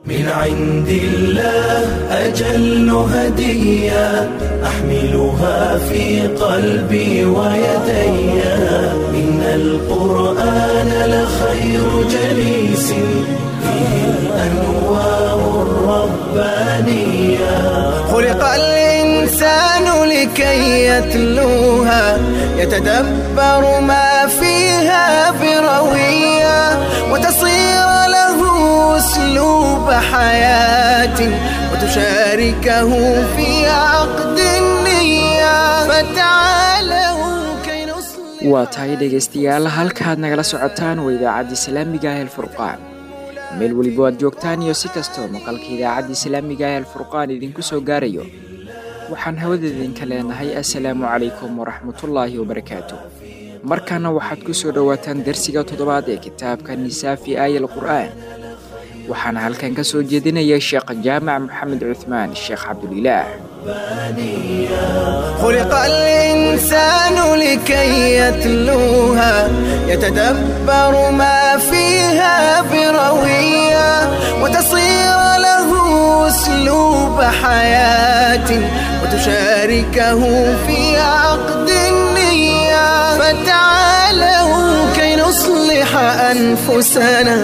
من عند الله أجل هدية أحملها في قلبي ويدي إن القرآن لخير جليس فيه الأنوار الربانية خلق الإنسان لكي يتلوها يتدبر ما فيها بروية وتصير له أسلوب حياة وتشاركه في عقد النية فتعالوا كي نصلح waa tahay dhegaystayaal halkaad nagala socotaan waa idaacadda islaamiga ah alfurqaan meel weliba aad joogtaan iyo si kastoo maqalka idaacadda islaamiga ah alfurqaan idinku soo gaarayo waxaan hawada idinka leenahay assalaamu calaykum waraxmatullaahi wabarakaatu markana waxaad ku soo dhowaataan darsiga toddobaad ee kitaabka nisaafi aaya alqur'aan waxaana halkan ka soo jeedinaya sheekh jaamac maxamed cuthmaan sheekh cabdulilaah خلق الإنسان لكي يتلوها يتدبر ما فيها بروية وتصير له أسلوب حياة وتشاركه في عقد النية فتعالوا كي نصلح أنفسنا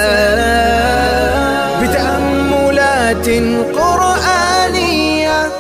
بتأملات قرآنية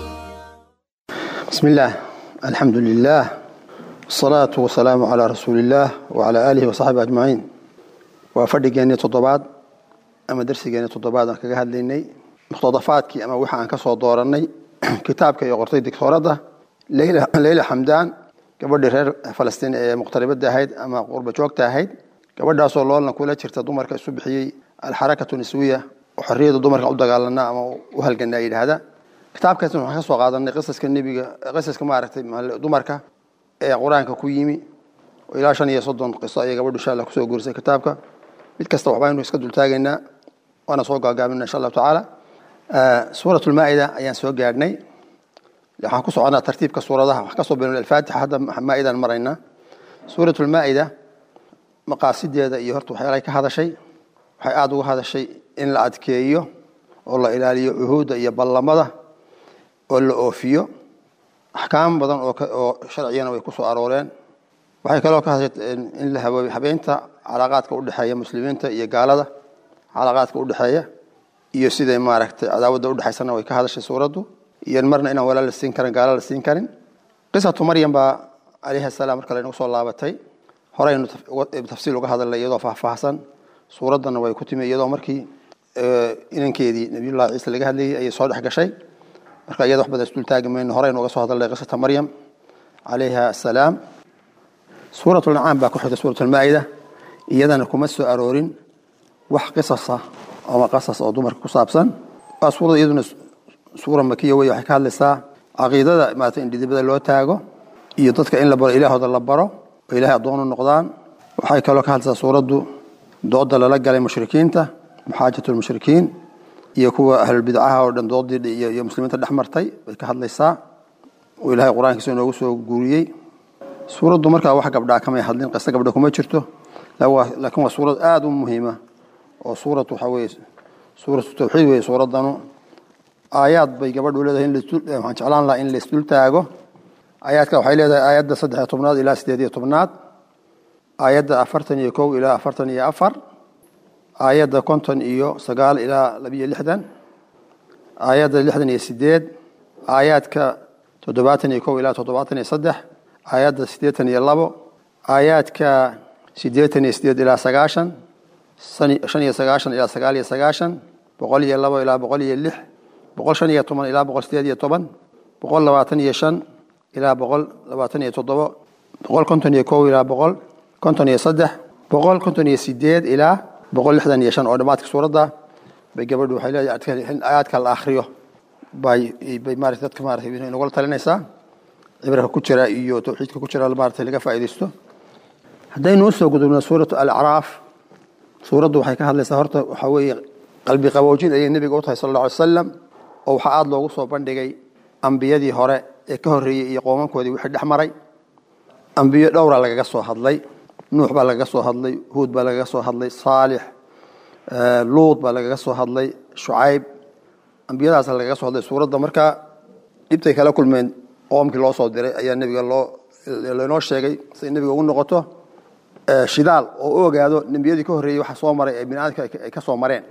بسم الله الحمد لله والصلاة والسلام على رسول الله وعلى آله وصحبه أجمعين وفرقيني تضباد أما درسيني تضباد أنا كجهد ليني مقتضفاتك أما وحى عن كسر دورني كتابك يقرطي دكتورة ليلى ليلى حمدان gabadhii reer falastiin ee muqtaribada ahayd ama qurba joogta ahayd gabadhaasoo loolna kula jirta dumarka isu bixiyey alxarakatu niswiya oo xorriyada dumarka u dagaalana ama u halgana yidhaahda kitaabkaas waxaan ka soo qaadanay qisaska nebiga qisaska maaragtay dumarka ee qur-aanka ku yimi oo ilaa shan iyo soddon qiso ayay gabadhu insha allah kusoo guurisay kitaabka mid kasta waxbaynu iska dultaagaynaa waana soo gaagaabina insha allahu tacaala suurat lmaa'ida ayaan soo gaadhnay waxaan ku soconaa tartiibka suuradaha wax kasoo bilowna alfaatixa hadda maa'idan maraynaa suurat lmaa'ida maqaasideeda iyo horta waxyaalahay ka hadashay waxay aada uga hadashay in la adkeeyo oo la ilaaliyo cuhuudda iyo ballamada oo la oofiyo axkaam badan oo sharciyana way ku soo arooreen waxay kaloo ka hadashay in la haboobay habeynta calaaqaadka udhexeeya muslimiinta iyo gaalada calaaqaadka udhexeeya iyo siday maaragtay cadaawadda udhexaysana way ka hadashay suuraddu iyo marna inaan walaal la siin karin gaala la siin karin qisatu maryam baa calayhi asalaam marka laynagu soo laabatay horeynu tafsiil uga hadalnay iyadoo faahfaahsan suuraddana way ku timi iyadoo markii inankeedii nabiyullahi ciise laga hadlayay ayay soo dhex gashay marka iyada wax badan isdultaagi mayno horeynu uga soo hadalnay qisata maryam calayha asalaam suuratu lancaam baa ku xigta suuratu lmaa'ida iyadana kuma soo aroorin wax qisasa ama qasas oo dumarka ku saabsan waa suurada iyaduna suura makiya wey waxay ka hadlaysaa caqiidada maarata in dhidibada loo taago iyo dadka in la baro ilaahooda la baro oo ilaahay addoon u noqdaan waxay kaloo ka hadlaysaa suuraddu dooda lala galay mushrikiinta muxaajat lmushrikiin iyo kuwa ahlulbidcaha oo dhan doodii iyo muslimiinta dhex martay bay ka hadlaysaa oo ilaahay qur-aankiisa inoogu soo guuriyey suuraddu markaa wax gabdhaa kamay hadlin qiste gabdha kuma jirto laakiin waa suurad aada u muhiima oo suurad waxaa weye suuratu tawxiid weye suuraddanu aayaad bay gabadhu leedahay waxaan jeclaan lahaa in laisdul taago aayaadka waxay leedahay aayadda saddex iyo tobnaad ilaa sideed iyo tobnaad aayadda afartan iyo kow ilaa afartan iyo afar aayadda konton iyo sagaal ilaa labiyo lixdan aayadda lixdan iyo sideed aayaadka toddobaatan iyo kow ilaa toddobaatan iyo saddex aayadda siddeetan iyo labo aayaadka siddeetan iyo sideed ilaa sagaashan shan iyo sagaashan ilaa sagaal iyo sagaashan boqol iyo labo ilaa boqol iyo lix boqol shan iyo toban ilaa boqol sideed iyo toban boqol labaatan iyo shan ilaa boqol labaatan iyo toddobo boqol konton iyo kow ilaa boqol konton iyo saddex boqol konton iyo sideed ilaa boqol lixdan iyo shan oo dhammaadka suuradda bay gabadhu waxay leedahay in aayaadka la akhriyo bay bay maarata dadka maarata inagula talinaysaa cibraka ku jira iyo tawxiidka ku jira maarata laga faa'iidaysto haddaynu usoo gudubno suuratu alacraaf suuraddu waxay ka hadlaysaa horta waxaa weeye qalbi qaboojin ayay nebiga u tahay sal alla alay wasalam oo waxaa aada loogu soo bandhigay ambiyadii hore ee ka horreeyey iyo qoomankoodii wixii dhex maray ambiyo dhowra lagaga soo hadlay nuux baa lagaga soo hadlay huud baa lagaga soo hadlay saalix luud baa lagaga soo hadlay shucayb ambiyadaas lagaga soo hadlay suuradda markaa dhibtay kala kulmeen qoomkii loo soo diray ayaa nebiga loo lainoo sheegay siay nebiga ugu noqoto shidaal oo u ogaado nembiyadii ka horreeyey waxa soo maray ee bini aadamka ay ka soo mareen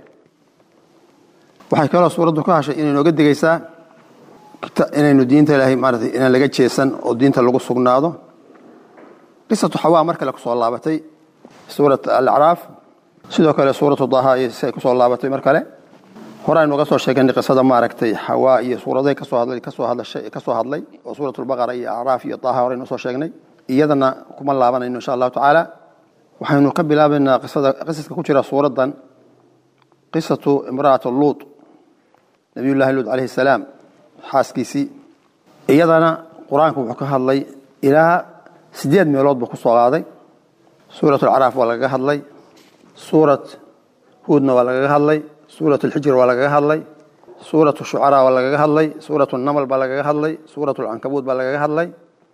waxay kaloo suuraddu ka hashay inay nooga digaysaa inaynu diinta ilaahay maarata inaan laga jeesan oo diinta lagu sugnaado qisatu xawaa mar kale kusoo laabatay suurat alacraaf sidoo kale suuratu daha iyo si ay kusoo laabatay mar kale hore aynu uga soo sheeganay qisada maaragtay xawaa iyo suuraday kasoo hadlay kasoo hadlashay kasoo hadlay oo suurat lbaqara iyo acraaf iyo daha hore aynu soo sheegnay iyadana kuma laabanayno insha allahu tacaala waxaynu ka bilaabaynaa qisada qisaska ku jira suuraddan qisatu imra'at luut nabiyullahi luut calayhi salaam xaaskiisii iyadana qur-aanku wuxuu ka hadlay ilaa sideed meelood buu ku soo qaaday suurat alcaraaf waa lagaga hadlay suurat huudna waa lagaga hadlay suurat alxijr waa lagaga hadlay suurat shucaraa waa lagaga hadlay suurat namal baa lagaga hadlay suurat alcankabuud baa lagaga hadlay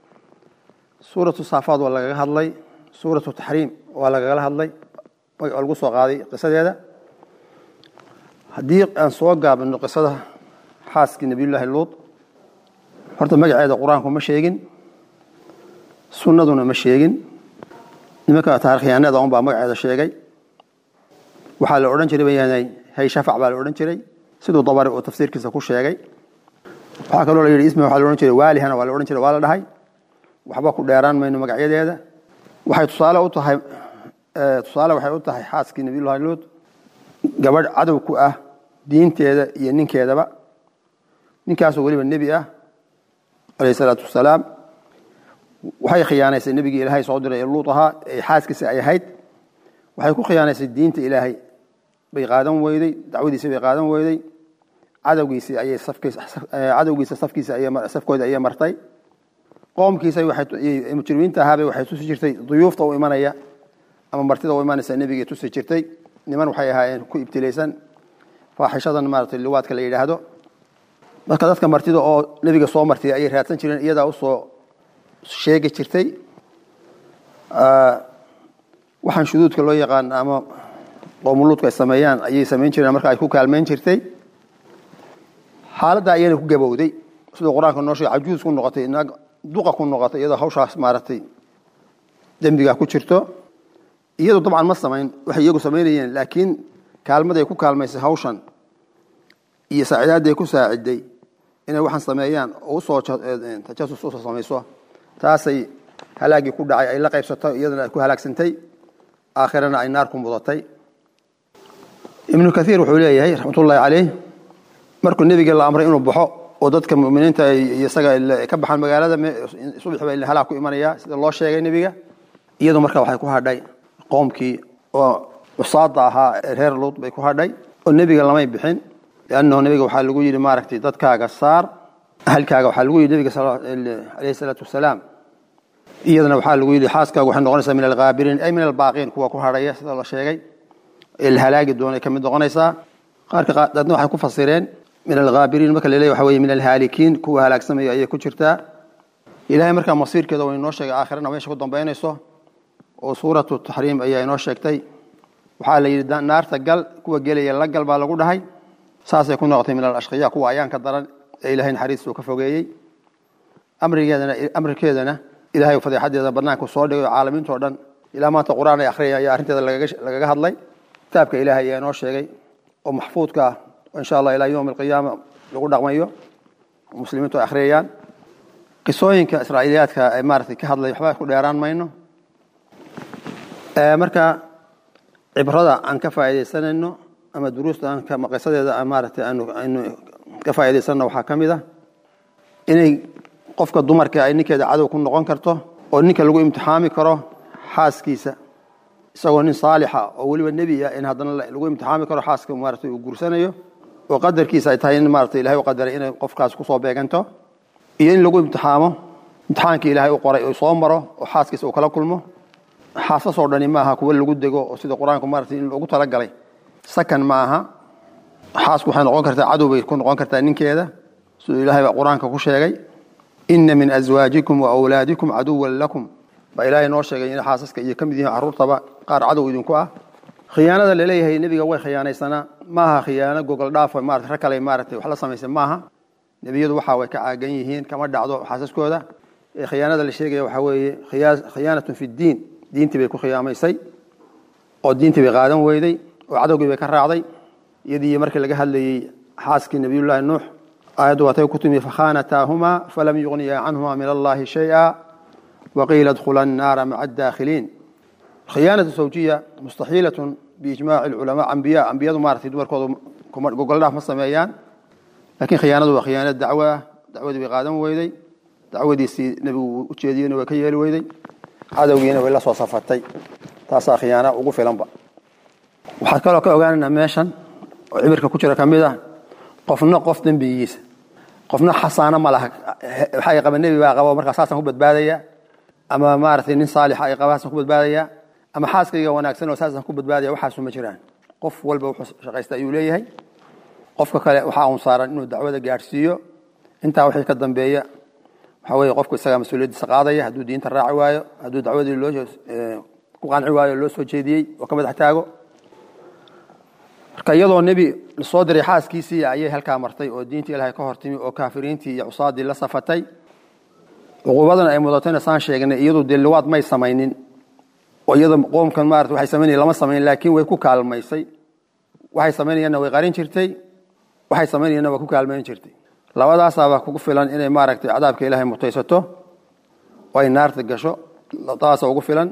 suuratu saafaad waa lagaga hadlay suuratu taxriim waa lagagala hadlay oo lagu soo qaaday qisadeeda haddii aan soo gaabino qisada xaaskii nabiyullaahi luud horta magaceeda qur-aanku ma sheegin sunnaduna ma sheegin nimanka taarikhyaanada un baa magaceeda sheegay waxaa la odhan jiray bayaanay hay shafac baa la odhan jiray siduu dabari uu tafsiirkiisa ku sheegay waxaa kaloo la yidhi ismi waxaa la odhan jiray waalihana waa la odhan jiray waa la dhahay waxba ku dheeraan mayno magacyadeeda waxay tusaale u tahay tusaale waxay u tahay xaaskii nabiyullahi luud gabadh cadow ku ah diinteeda iyo ninkeedaba ninkaasoo weliba nebi ah alayh salaatu wasalaam waxay khiyaanaysay nebigii ilaahay soo diray ee luud ahaa ee xaaskiisa ay ahayd waxay ku khiyaanaysay diinta ilaahay bay qaadan weyday dacwadiisii bay qaadan weyday cadowgiisii ayay cadowgiisa safkiisa safkooda ayay martay qoomkiisa mujrimiinta ahaabay waxay tusi jirtay duyuufta u imanaya ama martida u imanaysa nebigay tusi jirtay niman waxay ahaayeen ku ibtilaysan faaxishadan maarata liwaadka la yidhaahdo marka dadka martida oo nebiga soo martay ayay raadsan jireen iyadaa usoo sheegi jirtay waxaan shuduudka loo yaqaan ama qoomuluudka ay sameeyaan ayay samayn jireen marka ay ku kaalmayn jirtay xaaladda ayayna ku gabowday siduu qur-aanka noo sheegay cajuus ku noqotay naag duqa ku noqotay iyadoo hawshaas maaragtay dembigaa ku jirto iyadu dabcan ma samayn waxay iyagu samaynayeen laakiin kaalmaday ku kaalmaysay hawshan iyo saacidaadday ku saaciday inay waxaan sameeyaan oo usoo tajasus usoo samayso taasay halaagii ku dhacay ay la qaybsato iyadana ay ku halaagsantay aakhirana ay naar ku mudatay ibnu kaiir wuxuu leeyahay raxmatullaahi caleyh markuu nebiga la amray inuu baxo oo dadka muminiinta isaga ka baxaan magaalada subax ba halaag ku imanaya sida loo sheegay nebiga iyadu marka waxay ku hadhay qoomkii oo cusaada ahaa ee reer luud bay ku hadhay oo nebiga lamay bixin liannahu nebiga waxaa lagu yidhi maaragtay dadkaaga saar ahalkaaga waxaa lagu yidhi nebiga alayhi salaatu wasalaam iyadana waxaa lagu yidhi xaaskaagu waxay noqonaysaa min alghaabiriin ay min albaaqiin kuwa ku hadhaya sida la sheegay ee la halaagi doonay ka mid noqonaysaa qaarka dadna waxay ku fasireen min alghaabiriin marka laleeyahy waxa weye min alhaalikiin kuwa halaagsamaya ayay ku jirtaa ilahay markaa masiirkeeda waa inoo sheegay aakhirana meesha ku dambaynayso oo suuratu taxriim ayaa inoo sheegtay waxaa la yidhi naarta gal kuwa gelaya la gal baa lagu dhahay saasay ku noqotay min alashqiya kuwa ayaanka daran ee ilahay naxariistuu ka fogeeyey amrigeedana amrikeedana ilahay fadeexadeeda banaanku soo dhigay oo caalamiintao dhan ilaa maanta qur-aan ay akhriyay ayaa arrinteeda lagaga hadlay kitaabka ilahay ayaa inoo sheegay oo maxfuudka ah oo insha allah ilaa yowmi alqiyaama lagu dhaqmayo oo muslimiintu ay akhriyayaan qisooyinka israa'iiliyaadka ee maaragtay ka hadlay waxba ku dheeraan mayno marka cibrada aan ka faa'iidaysanayno ama duruusta aan qisadeeda maaragtay aynu ka faa'iidaysanno waxaa ka mid ah inay qofka dumarka ay ninkeeda cadow ku noqon karto oo ninka lagu imtixaami karo xaaskiisa isagoo nin saalixa oo weliba nebi ah in haddana lagu imtixaami karo xaaska maaragtay uu guursanayo oo qadarkiisa ay tahay in maaragtay ilahay u qadaray inay qofkaas kusoo beeganto iyo in lagu imtixaamo imtixaankii ilaahay u qoray oo soo maro oo xaaskiisa uu kala kulmo xaasasoo dhani maaha kuwa lagu dego oo sida qur-aanku maaragtay in loogu talagalay sakan ma aha xaasku waxay noqon kartaa cadow bay ku noqon kartaa ninkeeda siduu ilahay baa qur-aanka ku sheegay ina min aswaajikum wa awlaadikum caduwan lakum baa ilaahay noo sheegay in xaasaska iyo ka mid yihiin carruurtaba qaar cadow idinku ah khiyaanada laleeyahay nebiga way khiyaanaysanaa maaha khiyaano gogol dhaaf maarata rag kale maaratay wax la samaysay maaha nebiyadu waxa way ka caagan yihiin kama dhacdo xaasaskooda ee khiyaanada la sheegaya waxaa weeye khiyaanatun fi ddiin diintii bay ku khiyaamaysay oo diintii bay qaadan weyday oo cadowgii bay ka raacday iyadii markii laga hadlayey xaaskii nebiyullaahi nuux aayaddu waatay ku timi fakhaanataahumaa falam yugniya canhumaa min allahi shay'a waqiila dkhula annaara maca adaakhiliin khiyaanatu zawjiya mustaxiilatun biijmaaci lculamaa ambiya ambiyadu maaratay dumarkooda gogoldhaaf ma sameeyaan laakiin khiyaanadu waa khiyaanad dacwo ah dacwadii bay qaadan weyday dacwadiisii nebigu u jeediyeyna way ka yeeli weyday cadowgiina way la soo safatay taasaa khiyaana ugu filanba waxaad kaloo ka ogaanaynaa meeshan oo cibirka ku jira ka mid ah qofna qof dembigiisa qofna xasaano ma laha waxay qaba nebi baa qaba markaa saasaan ku badbaadaya ama maaragtay nin saalixa ay qaba saasaan ku badbaadaya ama xaaskayga wanaagsan oo saasaan ku badbaadaya waxaasu ma jiraan qof walba wuxuu shaqaysta ayuu leeyahay qofka kale waxaa uun saaran inuu dacwada gaadhsiiyo intaa wixii ka dambeeya waxaa weeye qofku isagaa mas-uuliyaddiisa qaadaya hadduu diinta raaci waayo hadduu dacwadii loo ku qanci waayo loo soo jeediyey oo ka madax taago marka iyadoo nebi lasoo diray xaaskiisii ayay halkaa martay oo diintii ilaahay ka hortimi oo kaafiriintii iyo cusaadii la safatay cuquubadana ay mudatayna saan sheegnay iyadu dee liwaad may samaynin oo iyada qoomkan maarata waxay samaynayan lama samayn laakiin way ku kaalmaysay waxay samaynayaanna way qarin jirtay waxay samaynayaanna waa ku kaalmayn jirtay labadaasaabaa kugu filan inay maaragtay cadaabka ilaahay mutaysato oo ay naarta gasho taasa ugu filan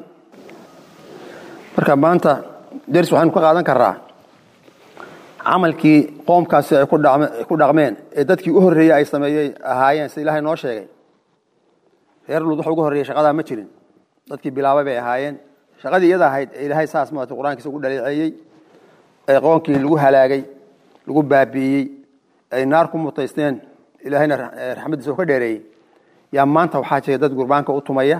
marka maanta ders waxaynu ka qaadan karaa camalkii qoomkaasi ay ku dhaqmeen ee dadkii u horreeyey ay sameeyey ahaayeen sida ilaahay noo sheegay reer luud waxa ugu horreeyey shaqadaa ma jirin dadkii bilaabay bay ahaayeen shaqadii iyada ahayd ee ilaahay saas maarata qur-aankiisa ugu dhaleeceeyey ee qoonkii lagu halaagay lagu baabi'iyey ay naar ku mutaysteen ilaahayna raxmaddiisa u ka dheereeyey yaa maanta waxaa jira dad gurbaanka u tumaya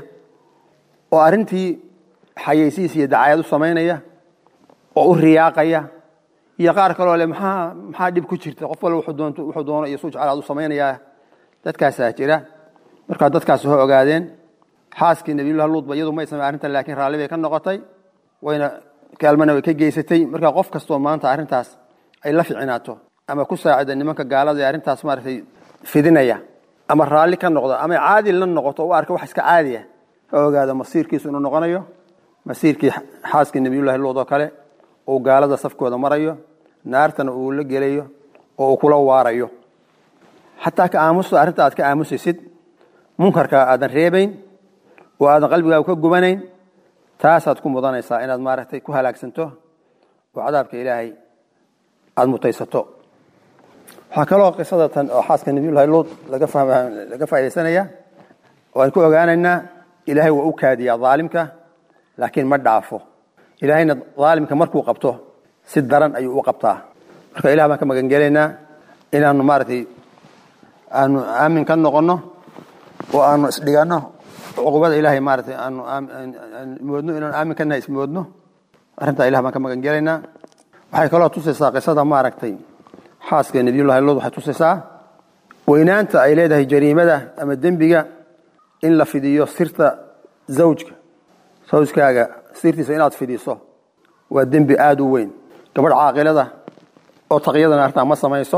oo arrintii xayeysiis iyo dacaayad u samaynaya oo u riyaaqaya iyo qaar kaloo le maxaa maxaa dhib ku jirta qof walba wuxuu doonto wuxuu doono iyo suu jeclaad u samaynayaa dadkaasaa jira markaa dadkaas ho ogaadeen xaaskii nabiyullahi luudba iyadu may samey arrintan laakiin raalli bay ka noqotay wayna kaalmana way ka geysatay markaa qof kastoo maanta arrintaas ay la ficinaato ama ku saacida nimanka gaalada ee arrintaas maaragtay fidinaya ama raalli ka noqdo ama caadi la noqoto u arka wax iska caadiya ha ogaado masiirkiisu inuu noqonayo masiirkii xaaskii nabiyullahi luud oo kale uu gaalada safkooda marayo naartana uu la gelayo oo uu kula waarayo xataa ka aamusto arrinta aad ka aamusaysid munkarka aadan reebayn oo aadan qalbigaaga ka gubanayn taasaad ku mudanaysaa inaad maaragtay ku halaagsanto oo cadaabka ilaahay aada mutaysato waxaa kaloo qisada tan oo xaaska nabiyullahi luud laga laga faa'idaysanaya oo aan ku ogaanaynaa ilaahay waa u kaadiyaa daalimka laakiin ma dhaafo ilaahayna daalimka markuu qabto si daran ayuu u qabtaa marka ilah baan ka magangelaynaa inaanu maaragtay aanu aamin ka noqonno oo aanu isdhiganno cuqubada ilaahay maaratay aanu moodno inaanu aamin ka nahay ismoodno arrintaa ilah baan ka magangelaynaa waxay kaloo tusaysaa qisada maaragtay xaaska nebiyullahi luud waxay tusaysaa weynaanta ay leedahay jariimada ama dembiga in la fidiyo sirta zawjka zawjkaaga sirtiisa inaad fidiso waa dembi aada u weyn gabadh caaqilada oo taqyadana artaa ma samayso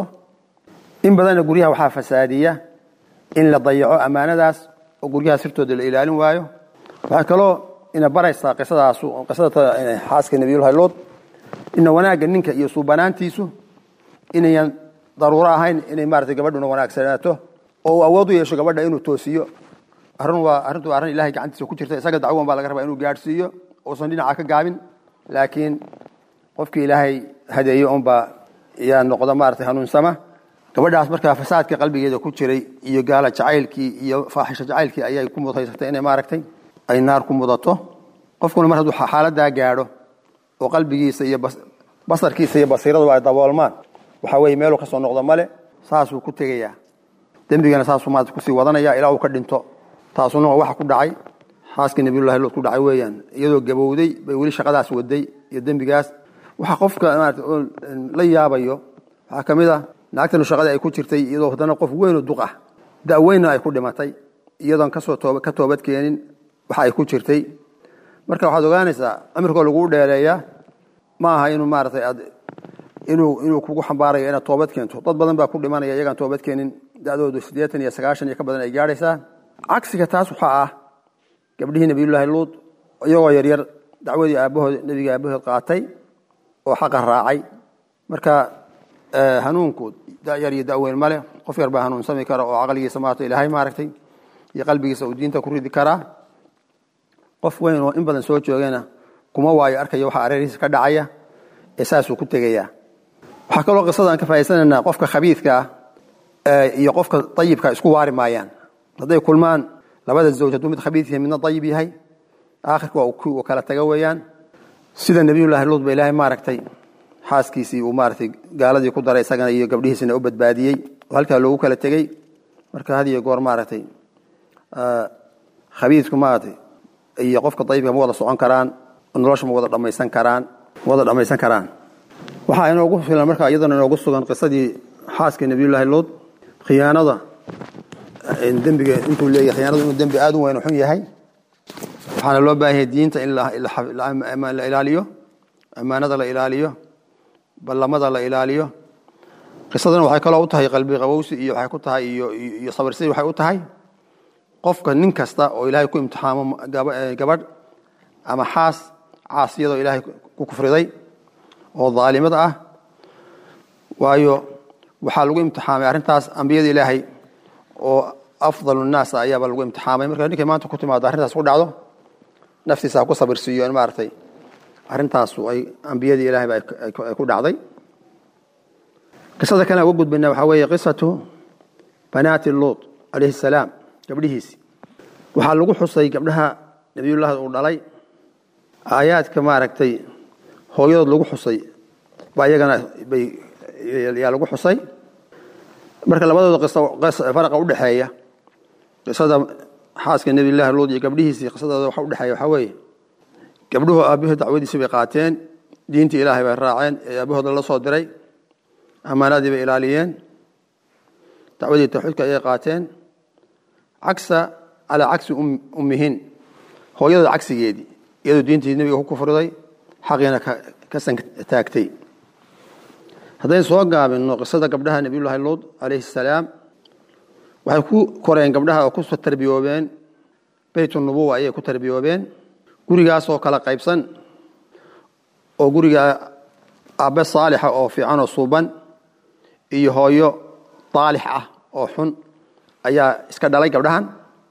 in badanna guryaha waxaa fasaadiya in la dayaco ammaanadaas oo guryaha sirtooda la ilaalin waayo waxay kaloo ina baraysaa qisadaas qisada xaaska nabiyullahi luud ina wanaagga ninka iyo suubanaantiisu inayan daruuro ahayn inay maarata gabadhuna wanaagsanaato oo uu awood u yeesho gabadha inuu toosiyo arrin waa arrintu waa arrin ilahay gacantiisa ku jirta isaga dacwan baa laga rabaa inuu gaadhsiiyo uusan dhinaca ka gaabin laakiin qofkii ilaahay hadeeyo unbaa yaa noqda maarata hanuunsama gabadhaas markaa fasaadka qalbigeeda ku jiray iyo gaala jacaylkii iyo faaxisho jacaylkii ayay ku mudaysatay inay maaragtay ay naar ku mudato qofkuna mar hadduu xaaladaa gaadho oo qalbigiisa iyo basarkiisa iyo basiiraduba ay daboolmaan waxaa weeye meeluu ka soo noqdo male saasuu ku tegayaa dembigana saasuu maarata kusii wadanaya ilaa uu ka dhinto taasuna waa waxa ku dhacay xaaskii nabiyullahi luud ku dhacay weeyaan iyadoo gabowday bay weli shaqadaas waday iyo dembigaas waxa qofka maarata oo la yaabayo waxaa ka mid ah naagtanu shaqadii ay ku jirtay iyadoo haddana qof weyn oo duq ah da-weynna ay ku dhimatay iyadoon kasoo tooba ka toobad keenin waxa ay ku jirtay marka waxaad ogaanaysaa amirkoo laguu dheereeyaa ma aha inuu maaratay aad inuu inuu kugu xambaarayo inaad toobad keento dad badan baa ku dhimanaya iyagaan toobad keenin da'doodu siddeetan iyo sagaashan iyo ka badan ay gaadhaysaa cagsiga taas waxaa ah gabdhihii nebiyullaahi luud iyagoo yaryar dacwadii aabbahood nebiga aabbahood qaatay oo xaqa raacay marka hanuunku dayar iyo daweyn male qof yar baa hanuunsami kara oo caqligiisa maarata ilaahay maaragtay iyo qalbigiisa uu diinta ku ridi karaa qof weyn oo in badan soo joogana kuma waayo arkaya waxa areerihiisa ka dhacaya ee saasuu ku tegayaa waxaa kaloo qisada aan ka faa'idaysanaynaa qofka khabiidka ah iyo qofka dayibka isku waari maayaan hadday kulmaan labada zawj hadduu mid khabiid yahay midna dayib yahay aakhirka waa uu kala taga weeyaan sida nebiyullaahi luud ba ilaahay maaragtay xaaskiisii uu maaratay gaaladii ku daray isagana iyo gabdhihiisina u badbaadiyey oo halkaa loogu kala tegey marka had iyo goor maaragtay khabiidku maaratay iyo qofka dayibka ma wada socon karaan nolosha ma wada dhammaysan karaan ma wada dhammaysan karaan waxaa inoogu filan marka iyadana inoogu sugan qisadii xaaska nebiyullaahi luud khiyaanada dembiga intuu leeyahay khiyaanadu inuu dembi aad u weyn xun yahay waxaana loo baahan yahay diinta in la ilaaliyo ammaanada la ilaaliyo ballamada la ilaaliyo qisadana waxay kaloo u tahay qalbi qabowsi iyo waxay ku tahay iyo iyo sabirsidii waxay u tahay qofka nin kasta oo ilaahay ku imtixaamo gabadh ama xaas caasiyadoo ilaahay ku kufriday oo daalimada ah waayo waxaa lagu imtixaamay arrintaas ambiyada ilaahay oo afdal nnaas ayaabaa lagu imtixaamay marka ninkay maanta ku timaado arrintaas ku dhacdo naftiisa ha ku sabirsiiyo in maaragtay arrintaasu ay ambiyadii ilahayba ay ku dhacday qisada kale uga gudbayna waxaa weeye qisatu banaati luut calayhi salaam gabdhihiisi waxaa lagu xusay gabdhaha nebiyullahi uu dhalay aayaadka maaragtay hooyadood lagu xusay baa iyagana bay yaa lagu xusay marka labadooda qiso faraqa u dhexeeya qisada xaaska nebiyullahi luut iyo gabdhihiisii qisadooda waxa udhexeeya waxaa weeye gabdhuhu aabbahood dacwadiisi bay qaateen diintii ilaahay bay raaceen ee aabahooda la soo diray ammaanadii bay ilaaliyeen dacwadii tawxiidka ayay qaateen cagsa calaa cagsi ummihin hooyadooda cagsigeedii iyadoo diintii nebiga ku kufriday xaqiina ka santaagtay haddayn soo gaabinno qisada gabdhaha nebiyullaahi luud calayhi salaam waxay ku koreen gabdhaha oo ku tarbiyoobeen beyt nubuwa ayay ku tarbiyoobeen gurigaasoo kala qaybsan oo guriga aabbe saalixa oo fiican oo suuban iyo hooyo daalix ah oo xun ayaa iska dhalay gabdhahan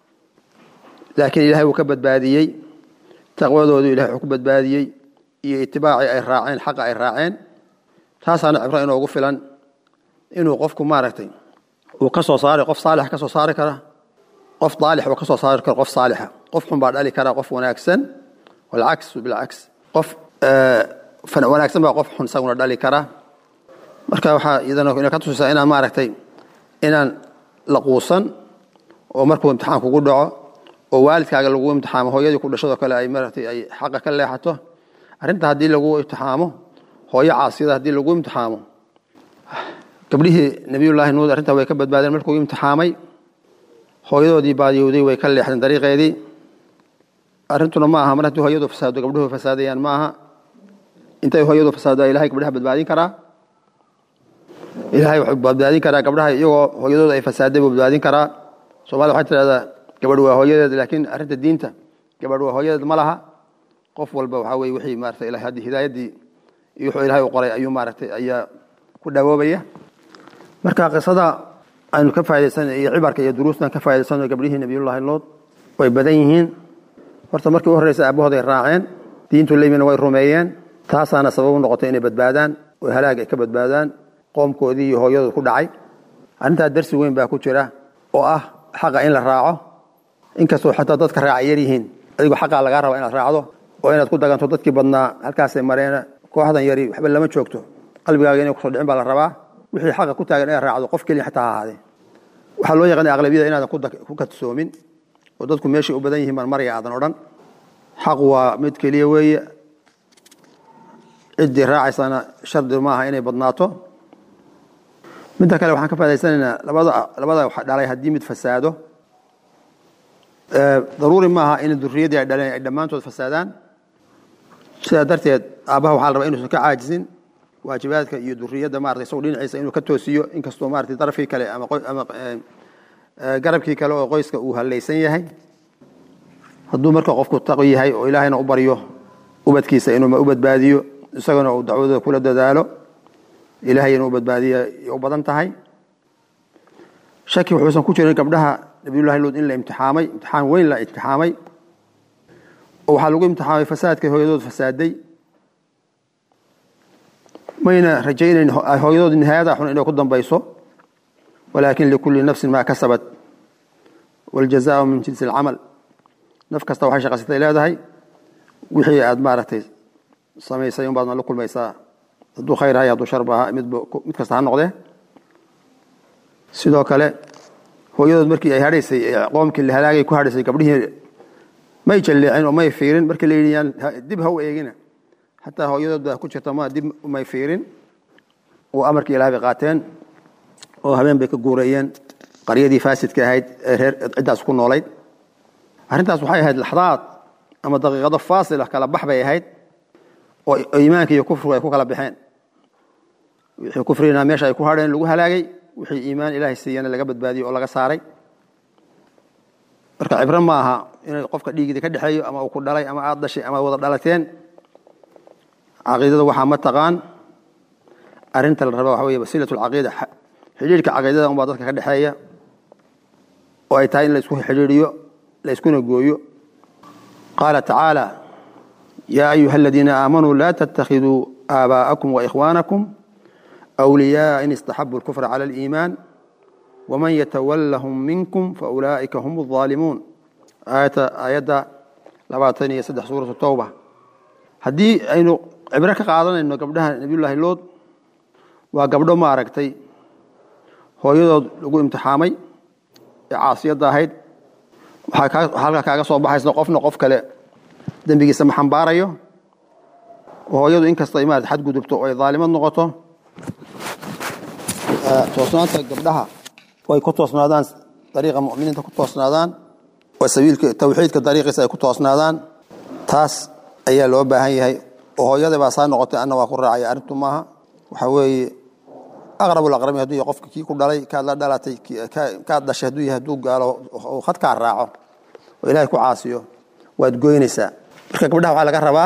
laakiin ilahay wuu ka badbaadiyey taqwadoodu ilahay wuxuu ku badbaadiyey iyo itibaacii ay raaceen xaqa ay raaceen taasaana cibro inoogu filan inuu qofku maaragtay uu ka soo saari qof saalix ka soo saari kara qof daalix uu ka soo saari karo qof saalixa qof xun baa dhali kara qof wanaagsan walcaksu bilcaks qof wanaagsan baa qof xun isaguna dhali kara marka waxaa iyadana ina ka tusisaa inaan maaragtay inaan la quusan oo markuu imtixaan kugu dhaco oo waalidkaaga lagu imtixaamo hooyadii ku dhashadoo kale ay maaragtay ay xaqa ka leexato arrinta haddii lagu imtixaamo hooyo caasiyada haddii lagu imtixaamo gabdhihii nebiyullaahi nuud arrintaa way ka badbaadeen markuu imtixaamay hooyadoodii baadiyowday way ka leexdeen dariiqeedii arrintuna ma aha mar haddii hooyadu fasaado gabdhuhu fasaadayaan ma aha intay hooyadu fasaado ilahay gabdhaha badbaadin karaa ilahay wuxuu badbaadin karaa gabdhaha iyagoo hooyadooda ay fasaaday buu badbaadin karaa soomaalida waxay tidhahdaa gabadh waa hooyadeed laakiin arrinta diinta gabadh waa hooyadeed ma laha qof walba waxaa weye wixii maarata ilahay haddii hidaayaddii iyo wuxuu ilahay u qoray ayuu maaragtay ayaa ku dhawoobaya marka qisada aynu ka faa'idaysanay iyo cibarka iyo duruustan ka faa'idaysanay gabdhihii nebiyullaahi lood way badan yihiin horta markii u horreysa aabahooday raaceen diintu leymina way rumeeyeen taasaana sabab u noqotay inay badbaadaan oo halaag ay ka badbaadaan qoomkoodii iyo hooyadooda ku dhacay arrintaa darsi weyn baa ku jira oo ah xaqa in la raaco inkastoo xataa dadka raaca yar yihiin adigoo xaqaa lagaa raba inaad raacdo oo inaad ku daganto dadkii badnaa halkaasay mareen kooxdan yari waxba lama joogto qalbigaaga inay kusoo dhicin baa la rabaa wixii xaqa ku taagan inaad raacdo qof keliya xataa ha ahaadee waxaa loo yaqaana aqlabiyada inaadan ku kadsoomin oo dadku meeshay u badan yihiin baan maraya aadan odhan xaqu waa mid keliya weeye ciddii raacaysana shardi maaha inay badnaato midda kale waxaan ka faaidaysanaynaa labada labada wax dhalay haddii mid fasaado daruuri maaha in duriyadii ay dhaleen ay dhammaantood fasaadaan sidaa darteed aabbaha waxaa la rabaa inuusan ka caajisin waajibaadka iyo duriyadda maratay isagu dhinaciisa inuu ka toosiyo inkastoo maratay darafkii kale ama ama garabkii kale oo qoyska uu hallaysan yahay hadduu marka qofku taqi yahay oo ilaahayna u baryo ubadkiisa inuu u badbaadiyo isagana uu dacwadooda kula dadaalo ilaahay inuu badbaadiya u badan tahay shaki wuxuusan ku jirin gabdhaha nabiyullahi luud in la imtixaamay imtixaan weyn la imtixaamay oo waxaa lagu imtixaamay fasaadkay hooyadood fasaaday mayna rajaynayn hooyadood nihaayada xun inay ku dambayso walaakin likulli nafsin maa kasabat waljazaau min jinsi alcamal naf kasta waxay shaqaysatay leedahay wixii aad maaragtay samaysay un baadna la kulmaysaa hadduu khayr ahay hadduu sharba ahaa mid mid kasta ha noqdee sidoo kale hooyadood markii ay hadhaysay qoomkii la halaagay ku hadhaysay gabdhihii may jalleecin oo may fiirin markii la yidhi yaan dib ha u eegina xataa hooyadood baa ku jirta ma dib may fiirin oo amarkii ilaah bay qaateen oo habeen bay ka guureeyeen qaryadii faasidka ahayd ee reer ciddaas ku noolayd arrintaas waxay ahayd laxdaad ama daqiiqado faasila kala bax bay ahayd oo iimaanka iyo kufrigu ay ku kala baxeen wixii kufrigina meesha ay ku hadheen lagu halaagay wixii iimaan ilaahay siiyana laga badbaadiyey oo laga saaray marka cibro ma aha inay qofka dhiigida ka dhexeeyo ama uu ku dhalay ama aad dhashay ama wada dhalateen caqiidada waxaa ma taqaan arrinta la raba waxa wey wasiilat alcaqiida xidhiirka caqiidada unbaa dadka ka dhexeeya oo ay tahay in la isku xidhiiriyo la iskuna gooyo qaala tacaala yaa ayuha aladiina aamanuu laa tattakhiduu aabaa'akum waikhwaanakum أولياء إن استحبوا الكفر على الإيمان ومن يتولهم منكم فأولئك هم الظالمون آية آية لباتني يسدح سورة التوبة هدي أينو عبرك قادنا إنه قبلها نبي الله اللود وقبله ما أركتي هو يدود لقو امتحامي عاصية داهيد halka kaaga soo baxaysa qofna qof kale dembigiisa ma xambaarayo hooyadu inkasta imaad xadgudubto oo ay daalimad noqoto toosnaanta gabdhaha way ku toosnaadaan dariiqa muminiinta ku toosnaadaan oo sabiilka tawxiidka dariiqiisa ay ku toosnaadaan taas ayaa loo baahan yahay oo hooyada baa saa noqotay anna waa ku raacaya arrintu maaha waxa weeye aqrab alaqrami hadduu yahay qofka kii ku dhalay kaad la dhalatay kaad dhashay hadduu yahay hadduu gaalo oo khadkaa raaco oo ilaahay ku caasiyo waad goynaysaa marka gabdhaha waxaa laga rabaa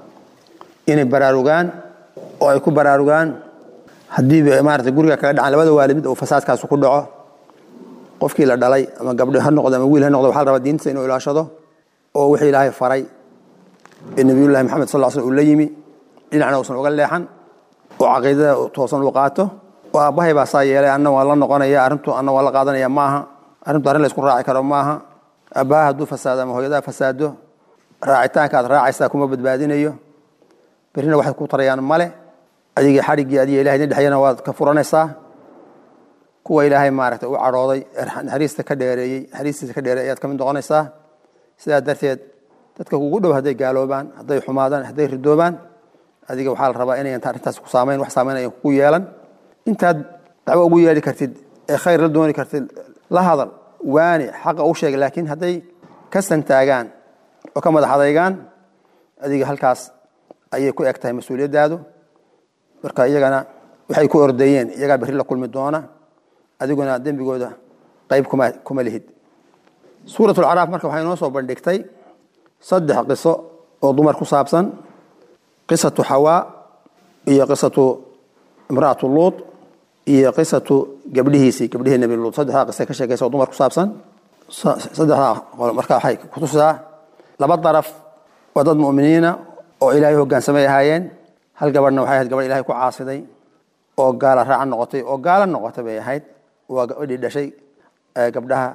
inay baraarugaan oo ay ku baraarugaan haddii maarata guriga kaga dhacan labada waalid mid uu fasaadkaas ku dhaco qofkii la dhalay ama gabdho ha noqdo ama wiil ha noqdo waxa la rabaa diintiisa inuu ilaashado oo wixii ilaahay faray ee nabiyullahi maxamed sal slam uu la yimi dhinacna uusan uga leexan oo caqiidada toosan uu qaato oo aabbahay baa saa yeelay anna waa la noqonaya arrintu anna waa la qaadanaya maaha arrintu arrin la isku raaci karo maaha aabbaha hadduu fasaado ama hooyadaa fasaado raacitaanka aad raacaysaa kuma badbaadinayo berrina waxay ku tarayaan male adigii xadhiggii adiga ilahay idin dhexyana waad ka furanaysaa kuwa ilaahay maaragtay u cadhooday naxariista ka dheereeyey naxariistiisa ka dheereey ayaad ka mid noqonaysaa sidaa darteed dadka kugu dhow hadday gaaloobaan hadday xumaadaan hadday ridoobaan adiga waxaa la rabaa inayan arrintaas ku saamayn wax saamayn ayan kugu yeelan intaad dacwo ugu yeeli kartid ee khayr la dooni kartid la hadal waani xaqa u sheeg laakiin hadday ka santaagaan oo ka madax adaygaan adiga halkaas ayay ku eg tahay mas-uuliyaddaadu marka iyagana waxay ku ordeeyeen iyagaa berri la kulmi doona adiguna dembigooda qayb kuma kuma lihid suurat alcaraaf marka waxay inoo soo bandhigtay saddex qiso oo dumar ku saabsan qisatu xawaa iyo qisatu imra'atu luud iyo qisatu gabdhihiisii gabdhihii nebi luud saddexdaa qisa ka sheekaysa oo dumar ku saabsan saddexdaa marka waxay kutusaa laba daraf waa dad mu'miniina oo ilaahay hoggaansamay ahaayeen hal gabadhna waxay ahayd gabadh ilahay ku caasiday oo gaala raaca noqotay oo gaala noqotay bay ahayd waa gabadhii dhashay gabdhaha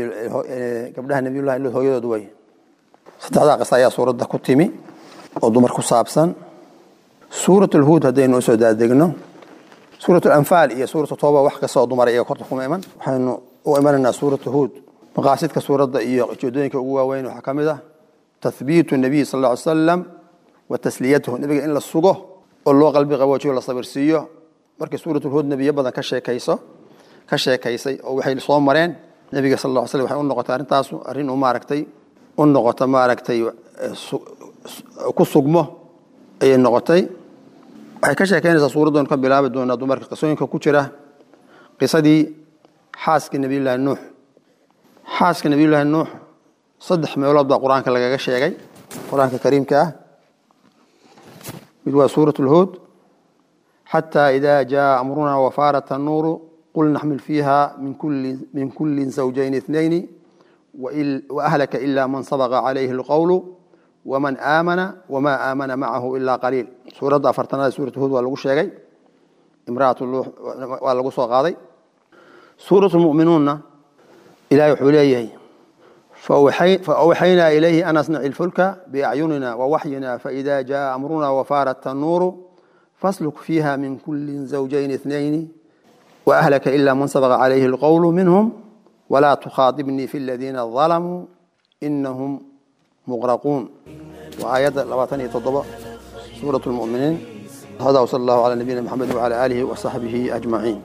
gabdhaha nabiyullahi luud hooyadood wey saddexdaa qisa ayaa suuradda ku timi oo dumar ku saabsan suurat alhuud haddaynu usoo daadegno suurat alanfaal iyo suuratu tooba wax kasta oo dumara iyaga korta kuma iman waxaynu u imanaynaa suuratu huud maqaasidka suuradda iyo ujeedooyinka ugu waaweyn waxaa ka mid ah tathbiitu nabiy sal alla ly salam wa tasliyatuhu nebiga in la sugo oo loo qalbi qaboojiyo la sabirsiiyo markii suuratulhuud nebiyo badan ka sheekayso ka sheekaysay oo waxay soo mareen nebiga sal alla ly slam waxay u noqotay arrintaasu arrin u maaragtay u noqota maaragtay ku sugmo ayay noqotay waxay ka sheekeynaysaa suuraddoonu ka bilaabi doonaa dumarka qisooyinka ku jira qisadii xaaska nebiyullaahi nuux xaaska nebiyullaahi nuux saddex meelood baa qur-aanka lagaga sheegay qur-aanka kariimka ah mid waa suurat lhuud xataa idaa jaa amrunaa wafaarat annuuru qul naxmil fiiha min kulli zawjayn ithnayni waahlaka ila man sabaqa calayhi alqowlu waman aamana wama aamana macahu ilaa qaliil suuradda afartanaad suurat huud waa lagu sheegay imraat luux waa lagu soo qaaday suurat lmu'minuunna ilahay wuxuu leeyahay faawxaynaa ilayhi an asnaci lfulka biacyunina wawaxyina faida jaa amruna wafaarat tannuuru fasluk fiiha min kuli zawjayn ithnayni waahlaka ila man sabaqa calayhi alqowlu minhum walaa tukhaadibnii fi aladiina dalamuu inahum muqraquun waa aayadda labaatan iyo toddoba suurat lmuminiin hada wsala allahu cala nabiyina maxamed wcala aalihi wasaxbihi ajmaciin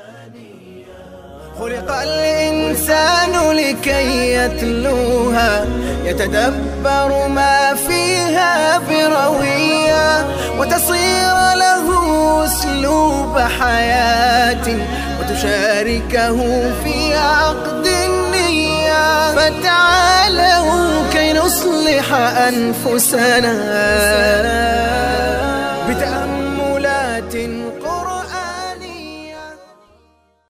خلق الإنسان لكي يتلوها يتدبر ما فيها بروية وتصير له أسلوب حياة وتشاركه في عقد النية فتعالوا كي نصلح أنفسنا